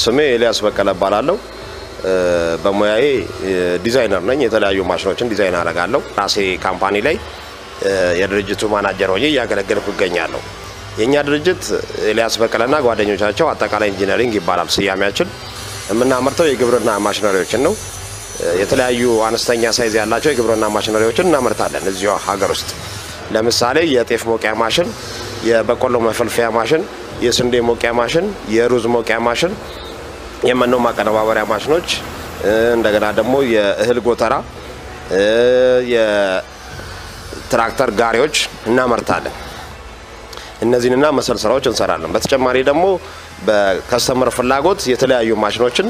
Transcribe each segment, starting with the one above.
ስሜ ኤልያስ በቀለ እባላለሁ። በሙያዬ ዲዛይነር ነኝ። የተለያዩ ማሽኖችን ዲዛይን አደርጋለሁ። ራሴ ካምፓኒ ላይ የድርጅቱ ማናጀር ሆኜ እያገለገልኩ እገኛለሁ። የእኛ ድርጅት ኤልያስ በቀለና ጓደኞቻቸው አጠቃላይ ኢንጂነሪንግ ይባላል ስያሜያችን። የምናመርተው የግብርና ማሽነሪዎችን ነው። የተለያዩ አነስተኛ ሳይዝ ያላቸው የግብርና ማሽነሪዎችን እናመርታለን እዚሁ ሀገር ውስጥ። ለምሳሌ የጤፍ መውቂያ ማሽን፣ የበቆሎ መፈልፈያ ማሽን፣ የስንዴ መውቂያ ማሽን፣ የሩዝ መውቂያ ማሽን፣ የመኖ ማቀነባበሪያ ማሽኖች፣ እንደገና ደግሞ የእህል ጎተራ፣ የትራክተር ጋሪዎች እናመርታለን። እነዚህንና መሰል ስራዎች እንሰራለን። በተጨማሪ ደግሞ በከስተመር ፍላጎት የተለያዩ ማሽኖችን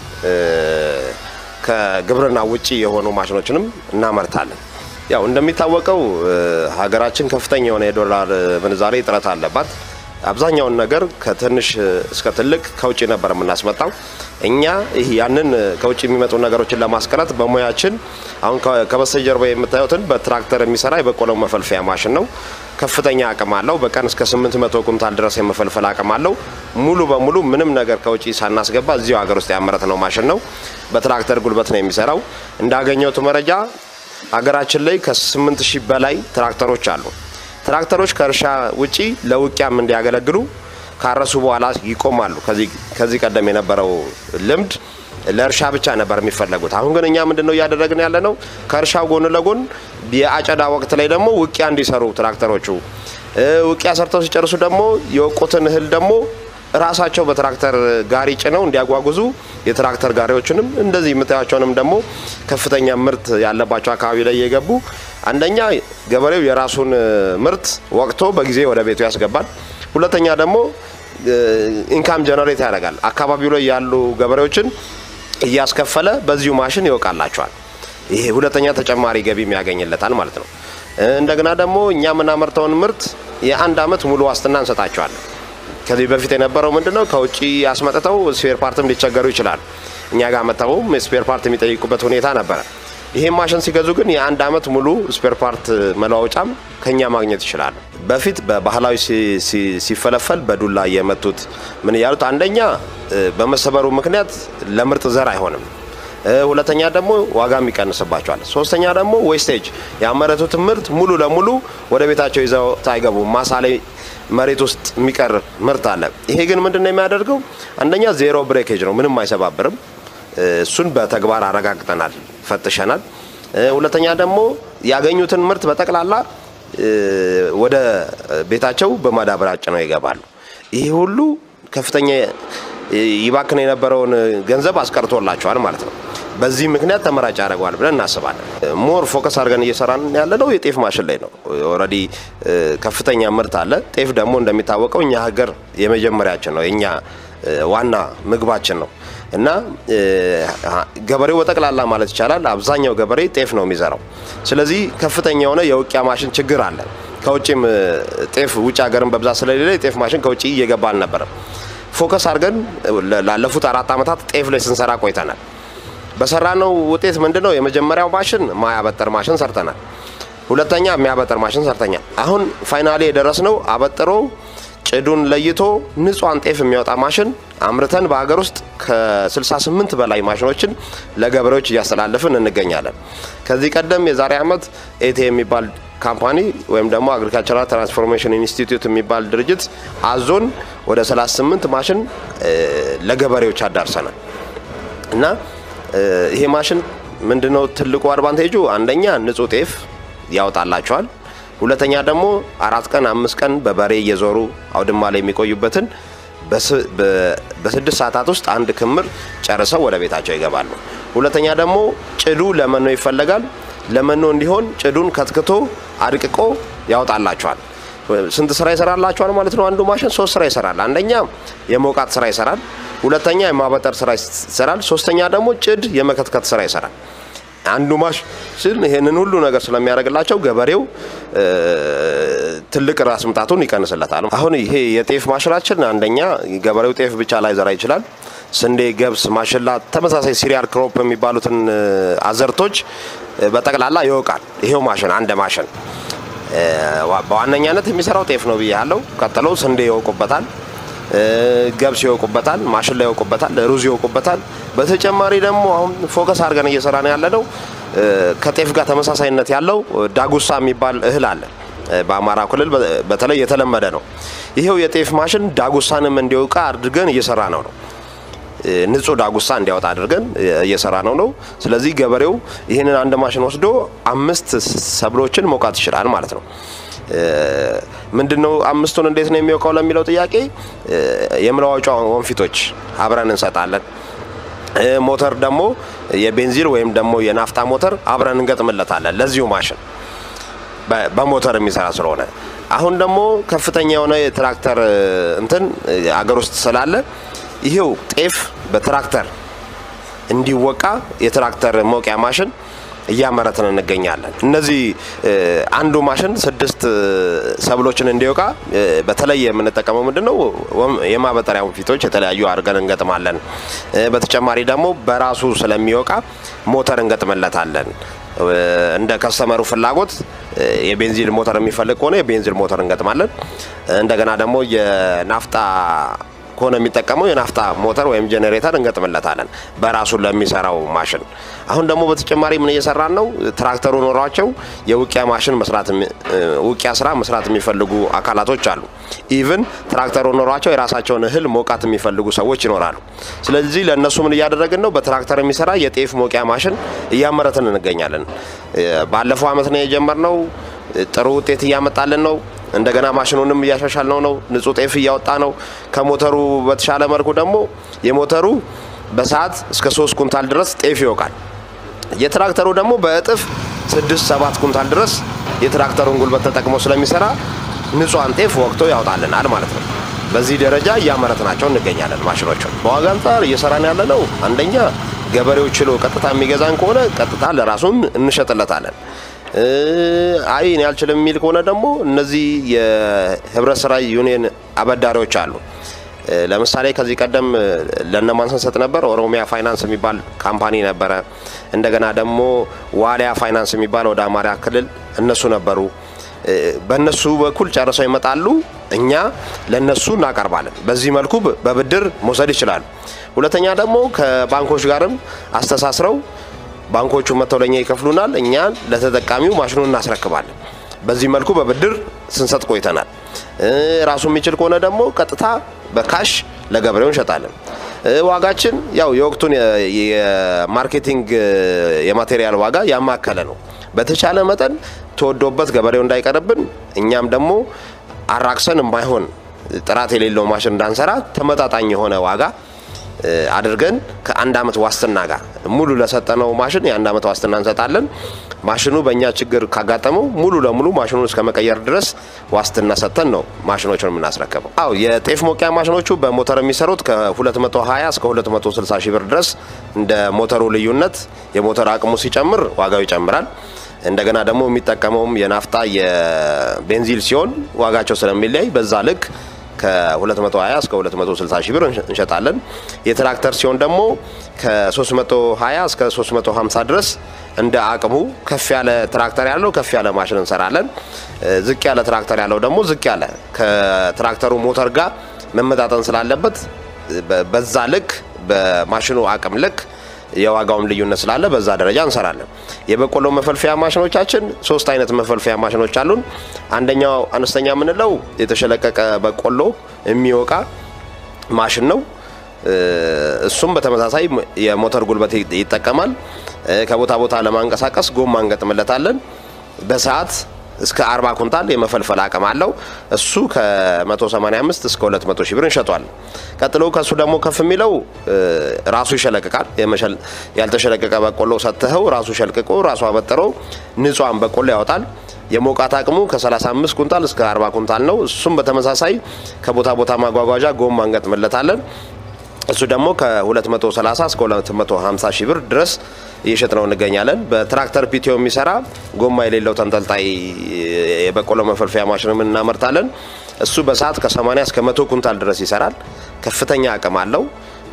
ከግብርና ውጪ የሆኑ ማሽኖችንም እናመርታለን። ያው እንደሚታወቀው ሀገራችን ከፍተኛ የሆነ የዶላር ምንዛሬ እጥረት አለባት። አብዛኛውን ነገር ከትንሽ እስከ ትልቅ ከውጭ ነበር የምናስመጣው። እኛ ይህ ያንን ከውጭ የሚመጡ ነገሮችን ለማስቀረት በሙያችን አሁን ከበስተጀርባ የምታዩትን በትራክተር የሚሰራ የበቆሎ መፈልፈያ ማሽን ነው። ከፍተኛ አቅም አለው። በቀን እስከ 800 ኩንታል ድረስ የመፈልፈል አቅም አለው። ሙሉ በሙሉ ምንም ነገር ከውጭ ሳናስገባ እዚሁ ሀገር ውስጥ ያመረት ነው ማሽን ነው። በትራክተር ጉልበት ነው የሚሰራው። እንዳገኘሁት መረጃ ሀገራችን ላይ ከ8 ሺህ በላይ ትራክተሮች አሉ። ትራክተሮች ከእርሻ ውጪ ለውቂያም እንዲያገለግሉ ካረሱ በኋላ ይቆማሉ። ከዚህ ቀደም የነበረው ልምድ ለእርሻ ብቻ ነበር የሚፈለጉት። አሁን ግን እኛ ምንድን ነው እያደረግን ያለ ነው? ከእርሻው ጎን ለጎን የአጨዳ ወቅት ላይ ደግሞ ውቂያ እንዲሰሩ ትራክተሮቹ ውቂያ ሰርተው ሲጨርሱ ደግሞ የወቁትን እህል ደግሞ ራሳቸው በትራክተር ጋሪ ጭነው እንዲያጓጉዙ የትራክተር ጋሪዎችንም እንደዚህ የምታያቸውንም ደግሞ ከፍተኛ ምርት ያለባቸው አካባቢ ላይ እየገቡ አንደኛ ገበሬው የራሱን ምርት ወቅቶ በጊዜ ወደ ቤቱ ያስገባል። ሁለተኛ ደግሞ ኢንካም ጀነሬት ያደርጋል። አካባቢው ላይ ያሉ ገበሬዎችን እያስከፈለ በዚሁ ማሽን ይወቃላቸዋል። ይሄ ሁለተኛ ተጨማሪ ገቢም ያገኝለታል ማለት ነው። እንደገና ደግሞ እኛ የምናመርተውን ምርት የአንድ አመት ሙሉ ዋስትና እንሰጣቸዋለን። ከዚህ በፊት የነበረው ምንድነው ከውጭ አስመጥተው ስፔር ፓርትም ሊቸገሩ ይችላል። እኛ ጋር መጥተውም ስፔር ፓርት የሚጠይቁበት ሁኔታ ነበረ። ይሄን ማሽን ሲገዙ ግን የአንድ አመት ሙሉ ስፔር ፓርት መለዋወጫም ከኛ ማግኘት ይችላሉ። በፊት በባህላዊ ሲፈለፈል በዱላ እየመቱት ምን እያሉት፣ አንደኛ በመሰበሩ ምክንያት ለምርጥ ዘር አይሆንም። ሁለተኛ ደግሞ ዋጋም ይቀንስባቸዋል። ሶስተኛ ደግሞ ዌስቴጅ ያመረቱትን ምርት ሙሉ ለሙሉ ወደ ቤታቸው ይዘው አይገቡም። ማሳ ላይ መሬት ውስጥ የሚቀር ምርት አለ። ይሄ ግን ምንድን ነው የሚያደርገው? አንደኛ ዜሮ ብሬኬጅ ነው፣ ምንም አይሰባብርም። እሱን በተግባር አረጋግጠናል፣ ፈትሸናል። ሁለተኛ ደግሞ ያገኙትን ምርት በጠቅላላ ወደ ቤታቸው በማዳበሪያ ጭነው ይገባሉ። ይሄ ሁሉ ከፍተኛ ይባክን የነበረውን ገንዘብ አስቀርቶላቸዋል ማለት ነው። በዚህ ምክንያት ተመራጭ ያደርገዋል ብለን እናስባለን። ሞር ፎከስ አድርገን እየሰራን ያለ ነው የጤፍ ማሽን ላይ ነው። ኦልሬዲ ከፍተኛ ምርት አለ። ጤፍ ደግሞ እንደሚታወቀው እኛ ሀገር የመጀመሪያችን ነው፣ የእኛ ዋና ምግባችን ነው እና ገበሬው በጠቅላላ ማለት ይቻላል አብዛኛው ገበሬ ጤፍ ነው የሚዘራው። ስለዚህ ከፍተኛ የሆነ የውቂያ ማሽን ችግር አለ። ከውጭም ጤፍ ውጭ ሀገርን በብዛት ስለሌለ የጤፍ ማሽን ከውጭ እየገባ አልነበረም። ፎከስ አድርገን ላለፉት አራት ዓመታት ጤፍ ላይ ስንሰራ ቆይተናል። በሰራነው ውጤት ምንድን ነው? የመጀመሪያው ማሽን ማያበጠር ማሽን ሰርተናል። ሁለተኛ የሚያበጠር ማሽን ሰርተኛል። አሁን ፋይናሌ የደረስነው አበጥሮ ጭዱን ለይቶ ንጹሐን ጤፍ የሚያወጣ ማሽን አምርተን በሀገር ውስጥ ከ68 በላይ ማሽኖችን ለገበሬዎች እያስተላለፍን እንገኛለን። ከዚህ ቀደም የዛሬ ዓመት ኤቴ የሚባል ካምፓኒ ወይም ደግሞ አግሪካልቸራል ትራንስፎርሜሽን ኢንስቲትዩት የሚባል ድርጅት አዞን ወደ 38 ማሽን ለገበሬዎች አዳርሰናል እና ይሄ ማሽን ምንድነው ትልቁ አድቫንቴጁ? አንደኛ ንጹህ ጤፍ ያወጣላቸዋል። ሁለተኛ ደግሞ አራት ቀን አምስት ቀን በበሬ እየዞሩ አውድማ ላይ የሚቆዩበትን በስድስት ሰዓታት ውስጥ አንድ ክምር ጨርሰው ወደ ቤታቸው ይገባሉ። ሁለተኛ ደግሞ ጭዱ ለመኖ ይፈለጋል። ለመኖ እንዲሆን ጭዱን ከትክቶ አድቅቆ ያወጣላቸዋል። ስንት ስራ ይሰራላቸዋል ማለት ነው? አንዱ ማሽን ሶስት ስራ ይሰራል። አንደኛ የመውቃት ስራ ይሰራል። ሁለተኛ የማበጠር ስራ ይሰራል። ሶስተኛ ደግሞ ጭድ የመከትከት ስራ ይሰራል። አንዱ ማሽን ይሄንን ሁሉ ነገር ስለሚያደርግላቸው ገበሬው ትልቅ ራስ ምታቱን ይቀንስለታል። አሁን ይሄ የጤፍ ማሽናችን አንደኛ ገበሬው ጤፍ ብቻ ላይ ዘራ ይችላል። ስንዴ፣ ገብስ፣ ማሽላ ተመሳሳይ ሲሪያል ክሮፕ የሚባሉትን አዘርቶች በጠቅላላ ይወቃል። ይሄው ማሽን አንድ ማሽን በዋነኛነት የሚሰራው ጤፍ ነው ብያለው። ቀጥሎ ስንዴ ይወቁበታል። ገብስ ይወቁበታል፣ ማሽላ ይወቁበታል፣ ሩዝ ይወቁበታል። በተጨማሪ ደግሞ አሁን ፎከስ አድርገን እየሰራን ያለነው ከጤፍ ጋር ተመሳሳይነት ያለው ዳጉሳ የሚባል እህል አለ። በአማራ ክልል በተለይ የተለመደ ነው። ይሄው የጤፍ ማሽን ዳጉሳንም እንዲወቃ አድርገን እየሰራ ነው ነው ንጹህ ዳጉሳ እንዲያወጣ አድርገን እየሰራ ነው ነው። ስለዚህ ገበሬው ይህንን አንድ ማሽን ወስዶ አምስት ሰብሎችን መውቃት ይችላል ማለት ነው። ምንድነው አምስቱን እንዴት ነው የሚወቃው ለሚለው ጥያቄ የመለዋወጫ ወንፊቶች አብረን እንሰጣለን። ሞተር ደግሞ የቤንዚን ወይም ደግሞ የናፍጣ ሞተር አብረን እንገጥምለታለን ለዚሁ ማሽን በሞተር የሚሰራ ስለሆነ አሁን ደግሞ ከፍተኛ የሆነ የትራክተር እንትን አገር ውስጥ ስላለ ይሄው ጤፍ በትራክተር እንዲወቃ የትራክተር መውቂያ ማሽን እያመረትን እንገኛለን። እነዚህ አንዱ ማሽን ስድስት ሰብሎችን እንዲወቃ በተለይ የምንጠቀመው ምንድን ነው? የማበጠሪያ ወንፊቶች የተለያዩ አድርገን እንገጥማለን። በተጨማሪ ደግሞ በራሱ ስለሚወቃ ሞተር እንገጥምለታለን። እንደ ከስተመሩ ፍላጎት የቤንዚን ሞተር የሚፈልግ ከሆነ የቤንዚን ሞተር እንገጥማለን። እንደገና ደግሞ የናፍጣ ከሆነ የሚጠቀመው የናፍጣ ሞተር ወይም ጄኔሬተር እንገጥምለታለን በራሱ ለሚሰራው ማሽን። አሁን ደግሞ በተጨማሪ ምን እየሰራን ነው? ትራክተሩ ኖሯቸው የውቂያ ማሽን መስራት ውቂያ ስራ መስራት የሚፈልጉ አካላቶች አሉ። ኢቭን ትራክተሩ ኖሯቸው የራሳቸውን እህል ሞቃት የሚፈልጉ ሰዎች ይኖራሉ። ስለዚህ ለእነሱ ምን እያደረግን ነው? በትራክተር የሚሰራ የጤፍ ሞቂያ ማሽን እያመረትን እንገኛለን። ባለፈው አመት ነው የጀመርነው። ጥሩ ውጤት እያመጣልን ነው። እንደገና ማሽኑንም እያሻሻል ነው ነው ንጹህ ጤፍ እያወጣ ነው። ከሞተሩ በተሻለ መልኩ ደግሞ የሞተሩ በሰዓት እስከ ሶስት ኩንታል ድረስ ጤፍ ይወቃል። የትራክተሩ ደግሞ በእጥፍ ስድስት ሰባት ኩንታል ድረስ የትራክተሩን ጉልበት ተጠቅሞ ስለሚሰራ ንጹሐን ጤፍ ወቅቶ ያወጣልናል ማለት ነው። በዚህ ደረጃ እያመረትናቸው እንገኛለን። ማሽኖቹን በዋጋ አንጻር እየሰራን ያለ ነው። አንደኛ ገበሬው ችሎ ቀጥታ የሚገዛን ከሆነ ቀጥታ ለራሱን እንሸጥለታለን። አይ እኔ አልችልም የሚል ከሆነ ደግሞ እነዚህ የህብረት ስራ ዩኒየን አበዳሪዎች አሉ። ለምሳሌ ከዚህ ቀደም ለነማን ስንሰጥ ነበር? ኦሮሚያ ፋይናንስ የሚባል ካምፓኒ ነበረ። እንደገና ደግሞ ዋሊያ ፋይናንስ የሚባል ወደ አማራ ክልል እነሱ ነበሩ። በእነሱ በኩል ጨርሰው ይመጣሉ፣ እኛ ለነሱ እናቀርባለን። በዚህ መልኩ በብድር መውሰድ ይችላሉ። ሁለተኛ ደግሞ ከባንኮች ጋርም አስተሳስረው ባንኮቹ መጥተው ለኛ ይከፍሉናል፣ እኛ ለተጠቃሚው ማሽኑን እናስረክባለን። በዚህ መልኩ በብድር ስንሰጥ ቆይተናል። ራሱ የሚችል ከሆነ ደግሞ ቀጥታ በካሽ ለገበሬው እንሸጣለን። ዋጋችን ያው የወቅቱን የማርኬቲንግ የማቴሪያል ዋጋ ያማከለ ነው። በተቻለ መጠን ተወዶበት ገበሬው እንዳይቀርብን እኛም ደግሞ አራክሰን የማይሆን ጥራት የሌለው ማሽን እንዳንሰራ ተመጣጣኝ የሆነ ዋጋ አድርገን ከአንድ አመት ዋስትና ጋር ሙሉ ለሰጠነው ማሽን የአንድ አመት ዋስትና እንሰጣለን። ማሽኑ በእኛ ችግር ካጋጠመው ሙሉ ለሙሉ ማሽኑን እስከ መቀየር ድረስ ዋስትና ሰጥተን ነው ማሽኖቹን የምናስረከበው። አው የጤፍ ሞቂያ ማሽኖቹ በሞተር የሚሰሩት ከ220 እስከ 260 ሺህ ብር ድረስ እንደ ሞተሩ ልዩነት የሞተር አቅሙ ሲጨምር ዋጋው ይጨምራል። እንደገና ደግሞ የሚጠቀመውም የናፍጣ የቤንዚል ሲሆን ዋጋቸው ስለሚለያይ በዛ ልክ ከ220 እስከ 260 ሺህ ብር እንሸጣለን። የትራክተር ሲሆን ደግሞ ከ320 እስከ 350 ድረስ እንደ አቅሙ ከፍ ያለ ትራክተር ያለው ከፍ ያለ ማሽን እንሰራለን። ዝቅ ያለ ትራክተር ያለው ደግሞ ዝቅ ያለ ከትራክተሩ ሞተር ጋር መመጣጠን ስላለበት በዛ ልክ በማሽኑ አቅም ልክ የዋጋውም ልዩነት ስላለ በዛ ደረጃ እንሰራለን። የበቆሎ መፈልፈያ ማሽኖቻችን ሶስት አይነት መፈልፈያ ማሽኖች አሉን። አንደኛው አነስተኛ የምንለው የተሸለቀቀ በቆሎ የሚወቃ ማሽን ነው። እሱም በተመሳሳይ የሞተር ጉልበት ይጠቀማል። ከቦታ ቦታ ለማንቀሳቀስ ጎማ እንገጥምለታለን። በሰዓት እስከ 40 ኩንታል የመፈልፈል አቅም አለው። እሱ ከ185 እስከ 200 ሺህ ብር እንሸጧል። ቀጥሎ ከሱ ደግሞ ከፍ የሚለው ራሱ ይሸለቅቃል። ያልተሸለቀቀ በቆሎ ሰጥተኸው ራሱ ሸልቅቆ ራሱ አበጥረው ንጹሐን በቆሎ ያወጣል። የሞቃት አቅሙ ከ35 ኩንታል እስከ 40 ኩንታል ነው። እሱም በተመሳሳይ ከቦታ ቦታ ማጓጓዣ ጎማ እንገጥምለታለን። እሱ ደግሞ ከ230 እስከ 250 ሺህ ብር ድረስ እየሸጥ ነው እንገኛለን። በትራክተር ፒቲዮ የሚሰራ ጎማ የሌለው ተንጠልጣይ የበቆሎ መፈልፈያ ማሽንም እናመርታለን። እሱ በሰዓት ከ80 እስከ 100 ኩንታል ድረስ ይሰራል። ከፍተኛ አቅም አለው።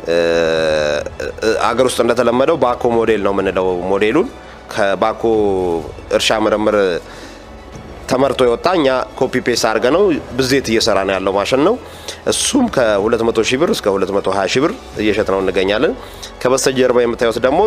አገር ውስጥ እንደተለመደው ባኮ ሞዴል ነው የምንለው ሞዴሉን ከባኮ እርሻ ምርምር ተመርቶ የወጣ እኛ ኮፒ ፔስት አድርገ ነው ብዜት እየሰራ ነው ያለው ማሽን ነው። እሱም ከ200 ሺህ ብር እስከ 220 ሺህ ብር እየሸጥ ነው እንገኛለን። ከበስተጀርባ የምታዩት ደግሞ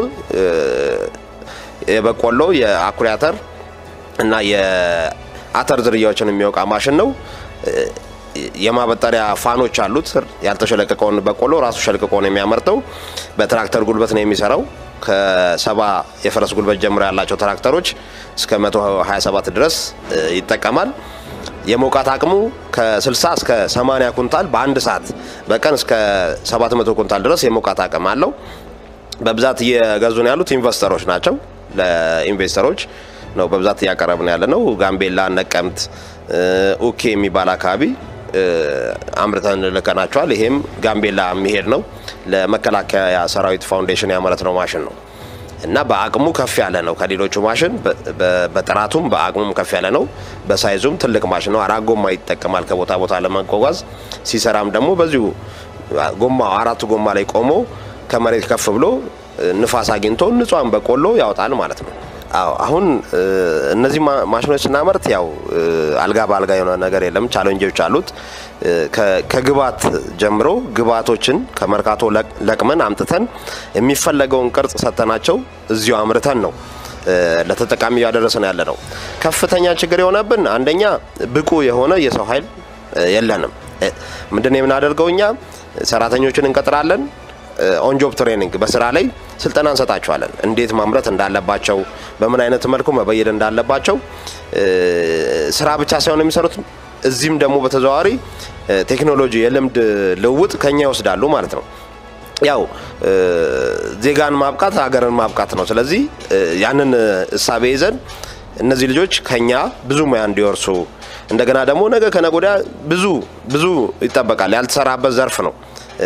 የበቆሎ የአኩሪ አተር እና የአተር ዝርያዎችን የሚወቃ ማሽን ነው። የማበጠሪያ ፋኖች አሉት። ያልተሸለቀቀውን በቆሎ ራሱ ሸልቅቆ ነው የሚያመርተው። በትራክተር ጉልበት ነው የሚሰራው። ከሰባ የፈረስ ጉልበት ጀምሮ ያላቸው ትራክተሮች እስከ 127 ድረስ ይጠቀማል። የመውቃት አቅሙ ከ60 እስከ 80 ኩንታል በአንድ ሰዓት በቀን እስከ 700 ኩንታል ድረስ የመውቃት አቅም አለው። በብዛት እየገዙ ነው ያሉት ኢንቨስተሮች ናቸው። ለኢንቨስተሮች ነው በብዛት እያቀረብን ያለ ነው። ጋምቤላ፣ ነቀምት፣ ኡኬ የሚባል አካባቢ አምርተን ልከናቸዋል። ይሄም ጋምቤላ የሚሄድ ነው። ለመከላከያ ሰራዊት ፋውንዴሽን ያመረት ነው ማሽን ነው እና በአቅሙ ከፍ ያለ ነው ከሌሎቹ ማሽን በጥራቱም በአቅሙም ከፍ ያለ ነው። በሳይዙም ትልቅ ማሽን ነው። አራት ጎማ ይጠቀማል ከቦታ ቦታ ለመጓጓዝ ሲሰራም ደግሞ በዚሁ ጎማ አራቱ ጎማ ላይ ቆሞ ከመሬት ከፍ ብሎ ንፋስ አግኝቶ ንጹሃን በቆሎ ያወጣል ማለት ነው። አዎ አሁን እነዚህ ማሽኖች ስናመርት ያው አልጋ በአልጋ የሆነ ነገር የለም። ቻሌንጆች አሉት። ከግብዓት ጀምሮ ግብዓቶችን ከመርካቶ ለቅመን አምጥተን የሚፈለገውን ቅርጽ ሰጥተናቸው እዚሁ አምርተን ነው ለተጠቃሚ እያደረሰን ያለ ነው። ከፍተኛ ችግር የሆነብን አንደኛ ብቁ የሆነ የሰው ኃይል የለንም። ምንድን ነው የምናደርገው እኛ ሰራተኞችን እንቀጥራለን ኦንጆብ ትሬኒንግ በስራ ላይ ስልጠና እንሰጣቸዋለን። እንዴት ማምረት እንዳለባቸው፣ በምን አይነት መልኩ መበየድ እንዳለባቸው ስራ ብቻ ሳይሆን የሚሰሩት እዚህም ደግሞ በተዘዋዋሪ ቴክኖሎጂ የልምድ ልውውጥ ከኛ ይወስዳሉ ማለት ነው። ያው ዜጋን ማብቃት ሀገርን ማብቃት ነው። ስለዚህ ያንን እሳቤ ይዘን እነዚህ ልጆች ከኛ ብዙ ሙያ እንዲወርሱ እንደገና ደግሞ ነገ ከነገ ወዲያ ብዙ ብዙ ይጠበቃል። ያልተሰራበት ዘርፍ ነው።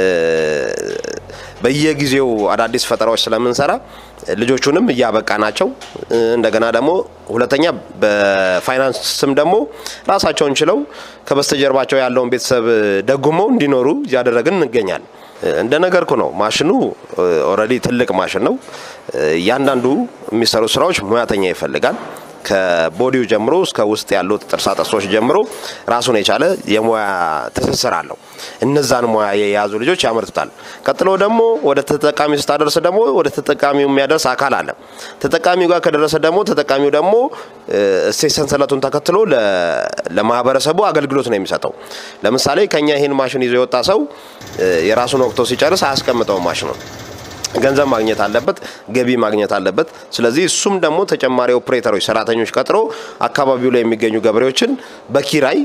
በየጊዜው አዳዲስ ፈጠራዎች ስለምንሰራ ልጆቹንም እያበቃ ናቸው። እንደገና ደግሞ ሁለተኛ በፋይናንስም ደግሞ ራሳቸውን ችለው ከበስተጀርባቸው ያለውን ቤተሰብ ደጉመው እንዲኖሩ እያደረግን እንገኛለን። እንደ ነገርኩ ነው። ማሽኑ ኦልሬዲ ትልቅ ማሽን ነው። እያንዳንዱ የሚሰሩ ስራዎች ሙያተኛ ይፈልጋል። ከቦዲው ጀምሮ እስከ ውስጥ ያሉት ጥርሳ ጥርሶች ጀምሮ ራሱን የቻለ የሙያ ትስስር አለው። እነዛን ሙያ የያዙ ልጆች ያመርቱታል። ቀጥሎ ደግሞ ወደ ተጠቃሚ ስታደርስ ደግሞ ወደ ተጠቃሚው የሚያደርስ አካል አለ። ተጠቃሚው ጋር ከደረሰ ደግሞ ተጠቃሚው ደግሞ እሴት ሰንሰለቱን ተከትሎ ለማህበረሰቡ አገልግሎት ነው የሚሰጠው። ለምሳሌ ከኛ ይህን ማሽን ይዞ የወጣ ሰው የራሱን ወቅቶ ሲጨርስ አያስቀምጠውም ማሽኑን ገንዘብ ማግኘት አለበት፣ ገቢ ማግኘት አለበት። ስለዚህ እሱም ደግሞ ተጨማሪ ኦፕሬተሮች፣ ሰራተኞች ቀጥሮ አካባቢው ላይ የሚገኙ ገበሬዎችን በኪራይ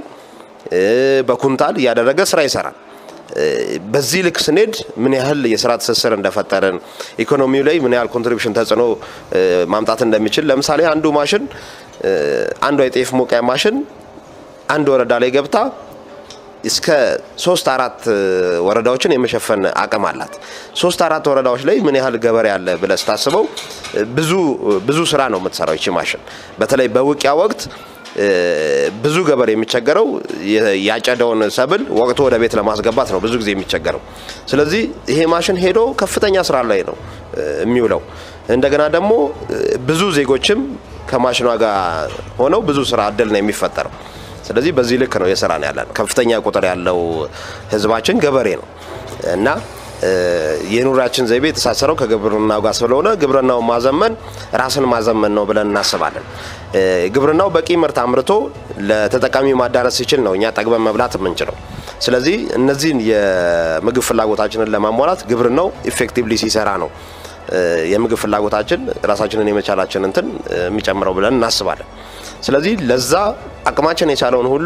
በኩንታል እያደረገ ስራ ይሰራል። በዚህ ልክ ስንሄድ ምን ያህል የስራ ትስስር እንደፈጠርን ኢኮኖሚው ላይ ምን ያህል ኮንትሪቢሽን ተጽዕኖ ማምጣት እንደሚችል ለምሳሌ አንዱ ማሽን አንዷ የጤፍ ሞቂያ ማሽን አንድ ወረዳ ላይ ገብታ እስከ ሶስት አራት ወረዳዎችን የመሸፈን አቅም አላት። ሶስት አራት ወረዳዎች ላይ ምን ያህል ገበሬ አለ ብለህ ስታስበው ብዙ ብዙ ስራ ነው የምትሰራው ይቺ ማሽን። በተለይ በውቂያ ወቅት ብዙ ገበሬ የሚቸገረው ያጨደውን ሰብል ወቅቱ ወደ ቤት ለማስገባት ነው ብዙ ጊዜ የሚቸገረው። ስለዚህ ይሄ ማሽን ሄዶ ከፍተኛ ስራ ላይ ነው የሚውለው። እንደገና ደግሞ ብዙ ዜጎችም ከማሽኗ ጋር ሆነው ብዙ ስራ እድል ነው የሚፈጠረው። ስለዚህ በዚህ ልክ ነው የስራ ነው ያለን። ከፍተኛ ቁጥር ያለው ህዝባችን ገበሬ ነው እና የኑራችን ዘይቤ የተሳሰረው ከግብርናው ጋር ስለሆነ ግብርናውን ማዘመን ራስን ማዘመን ነው ብለን እናስባለን። ግብርናው በቂ ምርት አምርቶ ለተጠቃሚ ማዳረስ ሲችል ነው እኛ ጠግበን መብላት የምንችለው። ስለዚህ እነዚህን የምግብ ፍላጎታችንን ለማሟላት ግብርናው ኢፌክቲቭሊ ሲሰራ ነው የምግብ ፍላጎታችን ራሳችንን የመቻላችን እንትን የሚጨምረው ብለን እናስባለን። ስለዚህ ለዛ አቅማችን የቻለውን ሁሉ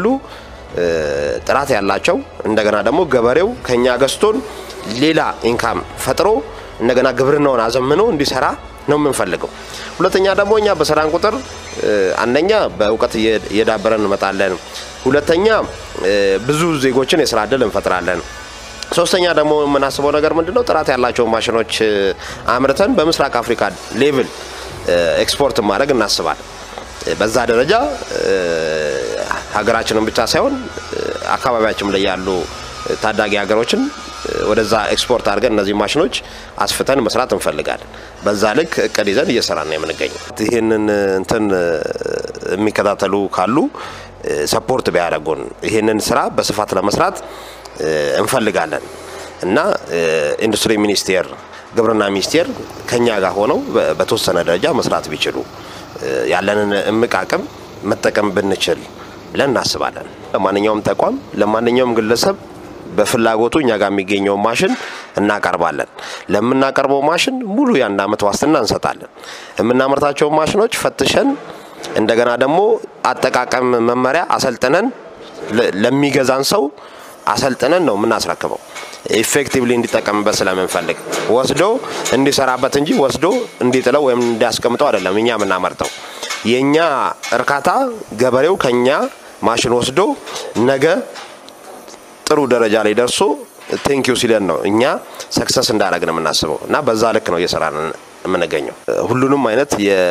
ጥራት ያላቸው እንደገና ደግሞ ገበሬው ከኛ ገዝቶን ሌላ ኢንካም ፈጥሮ እንደገና ግብርናውን አዘምኖ እንዲሰራ ነው የምንፈልገው። ሁለተኛ ደግሞ እኛ በሰራን ቁጥር አንደኛ በእውቀት እየዳበረን እንመጣለን። ሁለተኛ ብዙ ዜጎችን የስራ እድል እንፈጥራለን። ሶስተኛ ደግሞ የምናስበው ነገር ምንድነው? ጥራት ያላቸው ማሽኖች አምርተን በምስራቅ አፍሪካ ሌቭል ኤክስፖርት ማድረግ እናስባለን። በዛ ደረጃ ሀገራችንን ብቻ ሳይሆን አካባቢያችን ላይ ያሉ ታዳጊ ሀገሮችን ወደዛ ኤክስፖርት አድርገን እነዚህ ማሽኖች አስፍተን መስራት እንፈልጋለን። በዛ ልክ እቅድ ይዘን እየሰራን ነው የምንገኘው። ይህንን እንትን የሚከታተሉ ካሉ ሰፖርት ቢያደርጉን ይህንን ስራ በስፋት ለመስራት እንፈልጋለን እና ኢንዱስትሪ ሚኒስቴር፣ ግብርና ሚኒስቴር ከኛ ጋር ሆነው በተወሰነ ደረጃ መስራት ቢችሉ ያለንን እምቅ አቅም መጠቀም ብንችል ብለን እናስባለን። ለማንኛውም ተቋም ለማንኛውም ግለሰብ በፍላጎቱ እኛ ጋር የሚገኘውን ማሽን እናቀርባለን። ለምናቀርበው ማሽን ሙሉ የአንድ ዓመት ዋስትና እንሰጣለን። የምናመርታቸውን ማሽኖች ፈትሸን እንደገና ደግሞ አጠቃቀም መመሪያ አሰልጥነን ለሚገዛን ሰው አሰልጥነን ነው የምናስረክበው። ኢፌክቲቭሊ እንዲጠቀምበት ስለምንፈልግ ወስዶ እንዲሰራበት እንጂ ወስዶ እንዲጥለው ወይም እንዲያስቀምጠው አይደለም እኛ የምናመርተው። የእኛ እርካታ ገበሬው ከኛ ማሽን ወስዶ ነገ ጥሩ ደረጃ ላይ ደርሶ ቴንኪዩ ሲለን ነው እኛ ሰክሰስ እንዳደረግን የምናስበው እና በዛ ልክ ነው እየሰራን የምንገኘው። ሁሉንም አይነት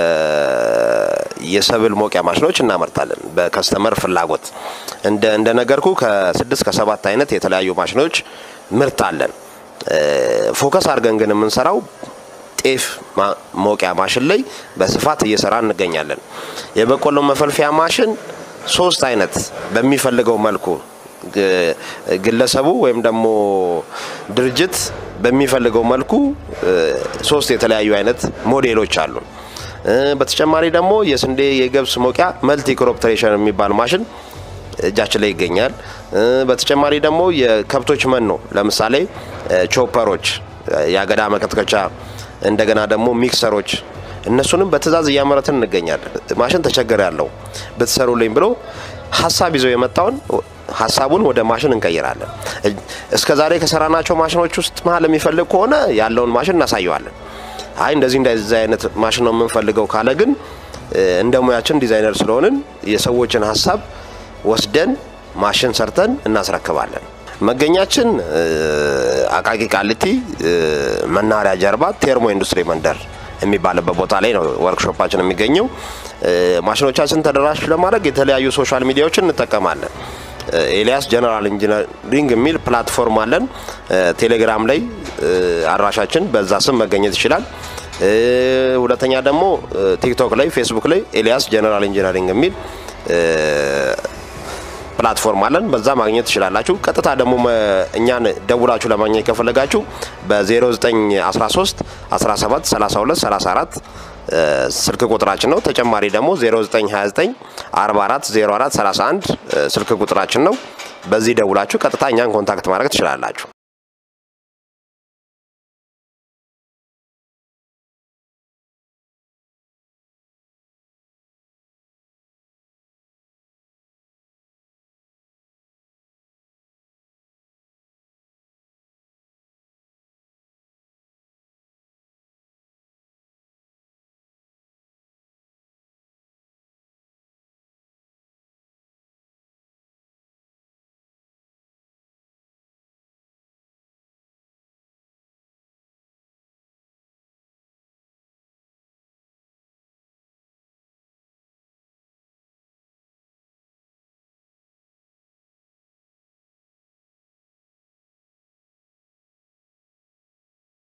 የሰብል መውቂያ ማሽኖች እናመርታለን በከስተመር ፍላጎት። እንደ እንደነገርኩ ከስድስት ከሰባት አይነት የተለያዩ ማሽኖች ምርት አለን። ፎከስ አድርገን ግን የምንሰራው ጤፍ መውቂያ ማሽን ላይ በስፋት እየሰራ እንገኛለን። የበቆሎ መፈልፊያ ማሽን ሶስት አይነት በሚፈልገው መልኩ ግለሰቡ ወይም ደግሞ ድርጅት በሚፈልገው መልኩ ሶስት የተለያዩ አይነት ሞዴሎች አሉ። በተጨማሪ ደግሞ የስንዴ የገብስ መውቂያ መልቲ ክሮፕ ትሬሸር የሚባል ማሽን እጃችን ላይ ይገኛል። በተጨማሪ ደግሞ የከብቶች መኖ ለምሳሌ ቾፐሮች፣ የአገዳ መከትከቻ፣ እንደገና ደግሞ ሚክሰሮች እነሱንም በትዕዛዝ እያመረትን እንገኛለን። ማሽን ተቸገር ያለው ብትሰሩልኝ ብሎ ሀሳብ ይዘው የመጣውን ሀሳቡን ወደ ማሽን እንቀይራለን። እስከ ዛሬ ከሰራናቸው ማሽኖች ውስጥ መሀል የሚፈልግ ከሆነ ያለውን ማሽን እናሳየዋለን። አይ እንደዚህ እንደዚህ አይነት ማሽን ነው የምንፈልገው ካለ ግን እንደ ሙያችን ዲዛይነር ስለሆንን የሰዎችን ሀሳብ ወስደን ማሽን ሰርተን እናስረክባለን። መገኛችን አቃቂ ቃሊቲ መናኸሪያ ጀርባ ቴርሞ ኢንዱስትሪ መንደር የሚባልበት ቦታ ላይ ነው ወርክሾፓችን የሚገኘው። ማሽኖቻችን ተደራሽ ለማድረግ የተለያዩ ሶሻል ሚዲያዎችን እንጠቀማለን። ኤልያስ ጀነራል ኢንጂነሪንግ የሚል ፕላትፎርም አለን። ቴሌግራም ላይ አድራሻችን በዛ ስም መገኘት ይችላል። ሁለተኛ ደግሞ ቲክቶክ ላይ፣ ፌስቡክ ላይ ኤልያስ ጀነራል ኢንጂነሪንግ የሚል ፕላትፎርም አለን። በዛ ማግኘት ትችላላችሁ። ቀጥታ ደግሞ እኛን ደውላችሁ ለማግኘት ከፈለጋችሁ በ0913 17 32 34 ስልክ ቁጥራችን ነው። ተጨማሪ ደግሞ 0929 44 04 31 ስልክ ቁጥራችን ነው። በዚህ ደውላችሁ ቀጥታ እኛን ኮንታክት ማድረግ ትችላላችሁ።